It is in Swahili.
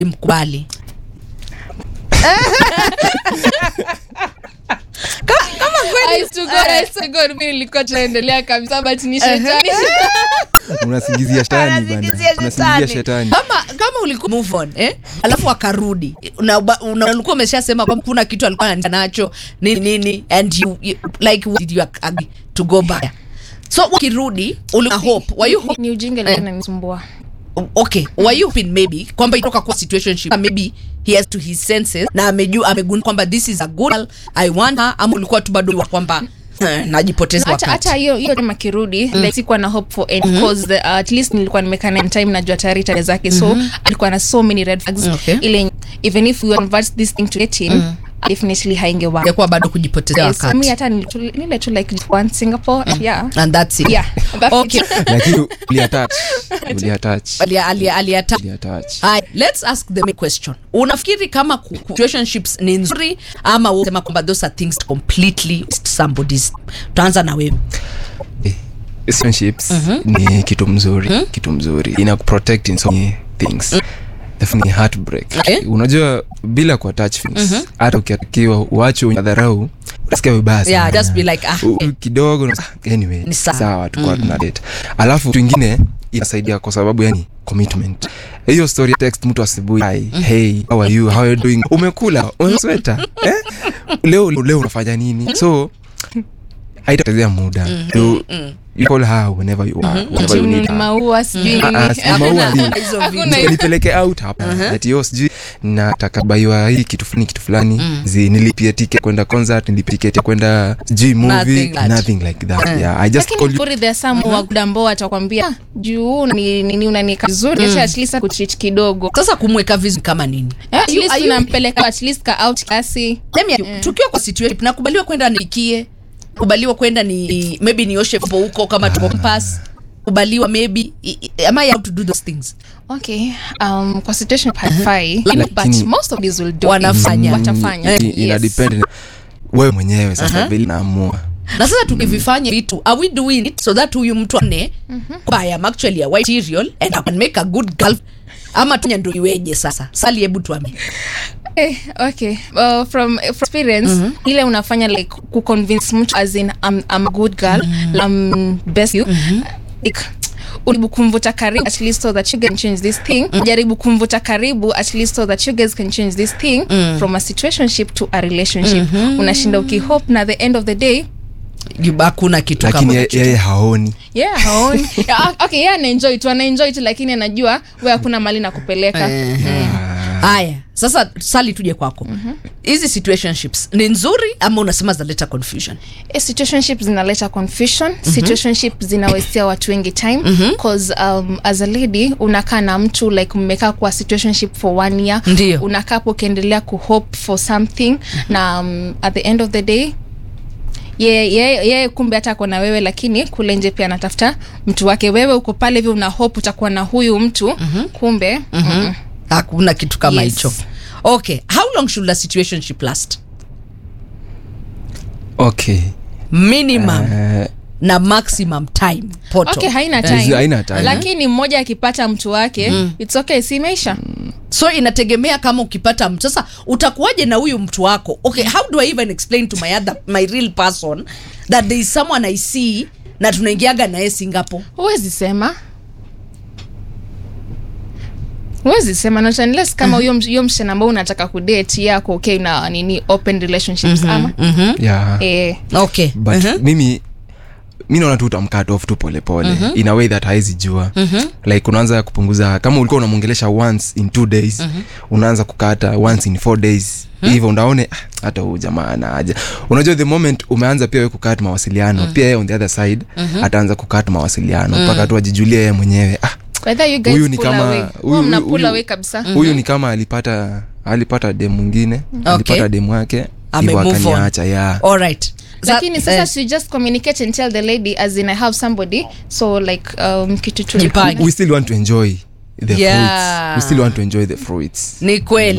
mkubali kama, kama kweli I to God, I to God, mimi nilikuwa tunaendelea kabisa but ni shetani unasingizia shetani bana Anasingizia unasingizia shetani. shetani kama kama ulikuwa move on eh alafu akarudi na uba- una- ulikuwa umeshasema kwamba kuna kitu alikuwa anataka nacho nini nini and you, you like what did you agree to go back so ukirudi ulikuwa hope were you hope ni ujinga ilikuwa inanisumbua okay were you hoping maybe kwamba itoka kwa situationship maybe he has to his senses na amejua amegundua kwamba this is a good girl i want her ama ulikuwa tu bado wa kwamba eh, najipoteza hata wakati hata hiyo hiyo time akirudi like sikuwa na hope for any cause the, uh, at least nilikuwa nimekaa naye time najua tayari tabia zake so alikuwa na so many red flags Okay. ile even if we convert this thing to dating definitely haingewa ingekuwa bado kujipotezea yes, mi wakati hata nilitu- nile tu like one singapore yeah and that's it yeah that's okay it. lakini uliatach uliatach alia alia aliata uliatach Hai, let's ask the main question unafikiri kama ku- ku- situationships ni nzuri ama usema kwamba those are things completely somebody's tutaanza na wewe relationships ni kitu mzuri kitu mzuri ina kuprotect in so many things definitely heartbreak Okay. unajua bila ku attach things hata ukiakiwa uache udharau unasikia vibaya yeah sana. just be like ah U- eh, kidogo na- anyway Ni sawa. sawa tukuwa tuna date alafu kitu ingine inasaidia kwa sababu yani commitment hiyo story ya text mtu asubuhi hi hey how are you how are you doing umekula umesweta eh? leo leo unafanya nini so haitapotezea muda you, you call her whenever you are whenever you need Ni her maua sijui Ah, nini. ah, si maua Hakuna- ni- hakuna hizo Hakuna vitu. hizo. nipeleke out hapa ati yo sijui nataka baiwa hii kitu fulani kitu fulani zi nilipia ticket kwenda concert nilipia ticket ya kwenda sijui movie Nothing like- nothing like that yeah i just lakini call you before there are some mm ambao watakwambia "Ah, juu ni- nini unanika vizuri acha at least kutreat kidogo sasa kumweka vizuri kama nini Eh, at You- least are you- unampeleka at least ka out kiasi Let me- tukiwa kwa situation nakubaliwa kwenda nikie kubaliwa kwenda ni maybe nioshe po huko kama tuko pass kubaliwa maybe i- i- am I allowed to do those things okay um kwa situation haifai Lakini- but most of these will do Wanafanya. it. watafanya I- ina Yes. depend wewe mwenyewe sasa vile naamua na sasa tukivifanya vitu are we doing it so that huyu mtu ane kwamba I am actually a white material and I can make a good girl ama tunya ndo iweje sasa sali hebu tuambie Eh, okay well, from, from experience ile unafanya like kuconvince mtu as in I'm, I'm a good girl I'm best you like ujaribu kumvuta karibu at least so that you guys can change this thing jaribu kumvuta karibu at least so that you guys can change this thing from a situationship to a relationship unashinda ukihope na the end of the day You- hakuna kitu lakini kama ye- yeye haoni yeah haoni yeah, okay yeah anaenjoy tu anaenjoy tu lakini anajua we hakuna mali na kupeleka haya sasa sali tuje kwako hizi situationships ni nzuri ama unasema zinaleta confusion Eh, situationship zinaleta confusion situationship zinawestia watu wengi time cause um, as a lady unakaa na mtu like mmekaa kwa situationship for one year Ndio. unakaa hapo ukiendelea kuhope for something na um, at the end of the day yeye ye, ye, kumbe hata ako na wewe lakini kule nje pia anatafuta mtu wake wewe uko pale hivi una hope utakuwa na huyu mtu kumbe mm-mm. hakuna kitu kama Yes. hicho okay how long should a situationship last okay minimum Eh, na maximum time poto okay haina Eh, time, haina time. lakini mmoja akipata mtu wake it's okay si imeisha so inategemea kama ukipata mtu sasa utakuwaje na huyu mtu wako okay how do i even explain to my other my real person that there is someone i see na tunaingiaga naye singapore huwezi sema huwezi sema not unless kama huyo mm hiyo msichana ambao unataka kudate yako okay na nini open relationships ama yeah eh, okay but mimi mi naona tu utamkat off tu polepole mm-hmm. in a way that haizi jua mm-hmm. like unaanza kupunguza kama ulikuwa unamwongelesha once in two days mm-hmm. unaanza kukata once in four days hivyo unaone "Ah, hata huu jamaa anaaja unajua the moment umeanza pia we kukat mawasiliano mm-hmm. pia yeye on the other side mm-hmm. ataanza kukat mawasiliano mpaka mm-hmm. tu ajijulie yeye mwenyewe ah, whether you guys huyu ni pull kama away. huyu- Huwa mna huyu- pull huyu- away kabisa huyu ni kama alipata alipata dem mwingine alipata dem wake Ame hivyo move on. akaniacha ya all right lakini Sa- sasa eh, she just communicate and tell the lady as in i have somebody so like um, kitu tu Jipange. we still want to enjoy the Yeah. fruits we still want to enjoy the fruits ni kweli